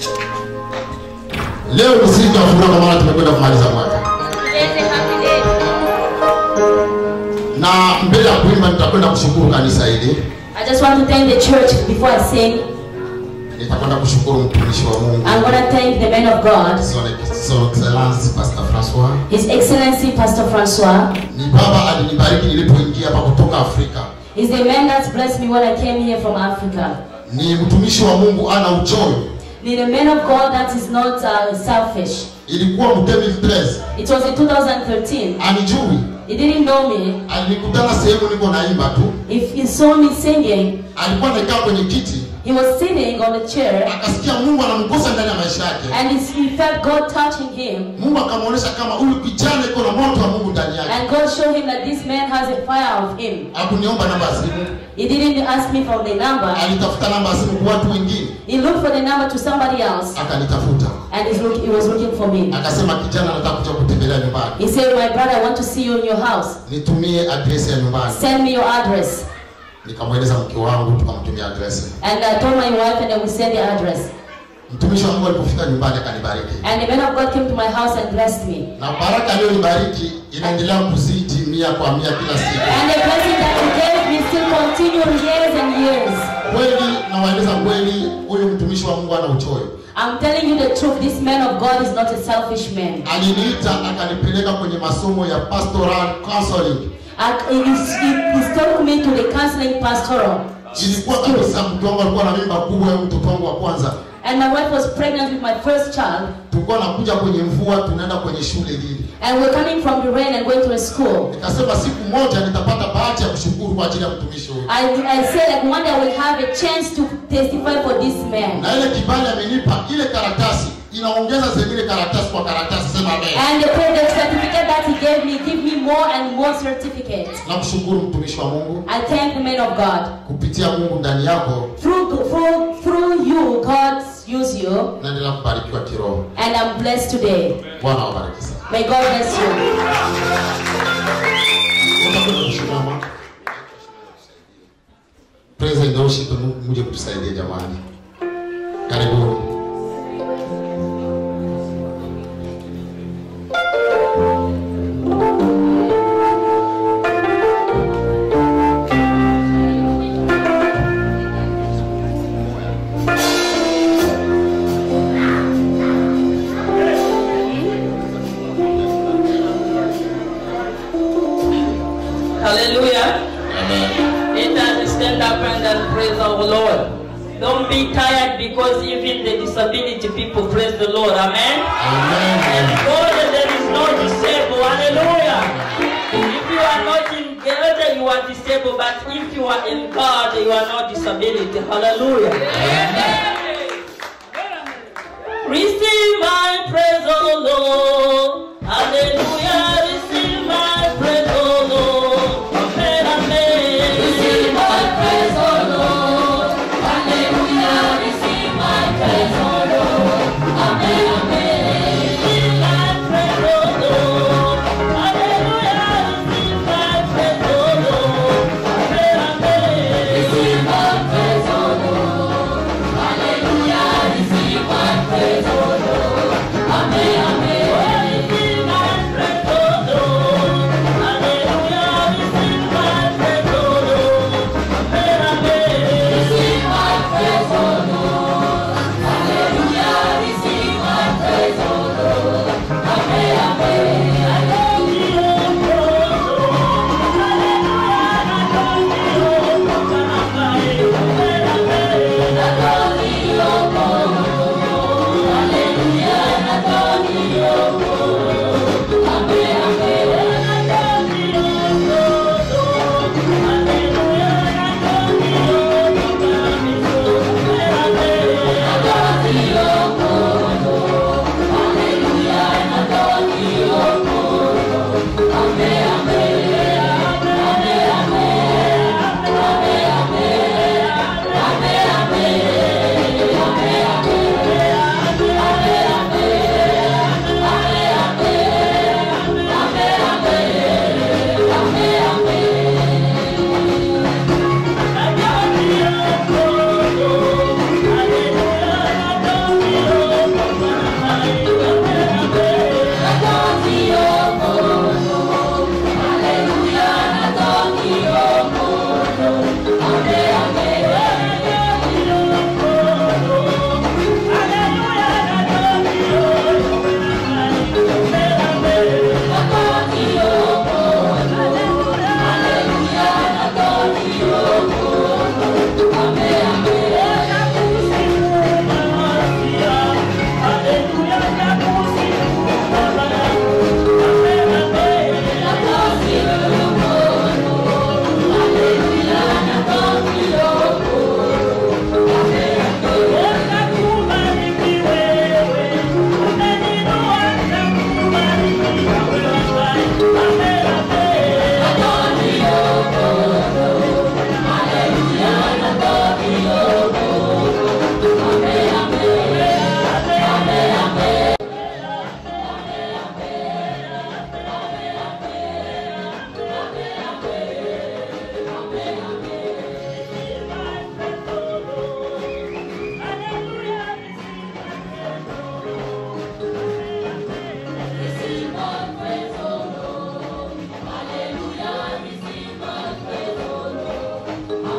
Leo ni siku ya furaha kwa maana tumekwenda kumaliza mwaka. Today's a happy day. Na mbele ya kuimba nitakwenda kushukuru kanisa hili. I just want to thank the church before I sing. Nitakwenda kushukuru mtumishi wa Mungu. I'm going to thank the man of God, Son Son Excellence Pastor Francois. His Excellency Pastor Francois. Ni baba alinibariki nilipoingia hapa kutoka Afrika. He's the man that's blessed me when I came here from Africa. Ni mtumishi wa Mungu ana uchoyo. He's the man of God that is not uh, selfish. Ilikuwa mtemi 13. It was in 2013. Anijui. He didn't know me. Alinikutana sehemu niko naimba tu. If he saw me singing, Alikuwa amekaa kwenye kiti. he was sitting on a chair Akasikia Mungu anamgusa ndani ya maisha yake. and he he felt God touching him. Mungu akamwonyesha kama huyu kijana iko na moto wa Mungu ndani yake. And God showed him that this man has a fire of him. Hakuniomba namba ya simu. He didn't ask me for the number. Alitafuta namba ya simu kwa watu wengine. He looked for the number to somebody else Akanitafuta. and he's look, he was looking for me. Akasema kijana anataka kuja kutembelea nyumbani. He said, My brother, I want to see you in your house. Nitumie adresi ya nyumbani. Send me your address. Nikamweleza mke wangu tukamtumia adresi. And I told my wife, and then we sent the address. Mtumishi wa Mungu alipofika nyumbani akanibariki. And the man of God came to my house and blessed me. Na baraka aliyonibariki inaendelea kuzidi mia kwa mia kila siku. And the blessing that he gave me still continue years and years. Kweli nawaeleza kweli, huyu mtumishi wa Mungu ana uchoyo. I'm telling you the truth, this man of God is not a selfish man. Aliniita akanipeleka kwenye masomo ya pastoral counseling. And he, he, he took me to the counseling pastoral. Ilikuwa kabisa mtu wangu alikuwa na mimba kubwa ya mtoto wangu wa kwanza. And my wife was pregnant with my first child. Tulikuwa nakuja kwenye mvua, tunaenda kwenye shule hili. And we're coming from the rain and going to a school. Nikasema siku moja nitapata bahati ya kushukuru kwa ajili ya mtumishi huyu. I, I said like one day I will have a chance to testify for this man. Na ile kibali amenipa, ile karatasi inaongeza zingine karatasi kwa karatasi, sema amen. And the, the certificate that he gave me, give me more and more certificates. Namshukuru mtumishi wa Mungu I thank the man of God. kupitia Mungu ndani yako, Through, through, through you, God use you. naendelea kubarikiwa kiroho. And I'm blessed today. Bwana awabariki sana. May God bless you. Utakwenda kusimama. Praise and worship, Mungu muje kutusaidia jamani. Karibuni. Hallelujah. Let us stand up and then praise our Lord. Don't be tired because even the disability people praise the Lord. Amen. And Amen. God, there is no disabled. Hallelujah. If you are not in God, you are disabled. But if you are in God, you are not disability. Hallelujah. Receive my praise, O Lord. Hallelujah. Receive my praise, O Lord. Amen. Amen. Receive my praise, O Lord. Hallelujah. Receive my praise, O Lord. Amen. Amen. Receive my praise, O Lord. Hallelujah. Receive my praise, O Lord. Amen. Amen. Receive my praise, O Lord. Hallelujah. Receive my praise, O Lord. Amen. Amen. Receive my praise, O Lord. Amen.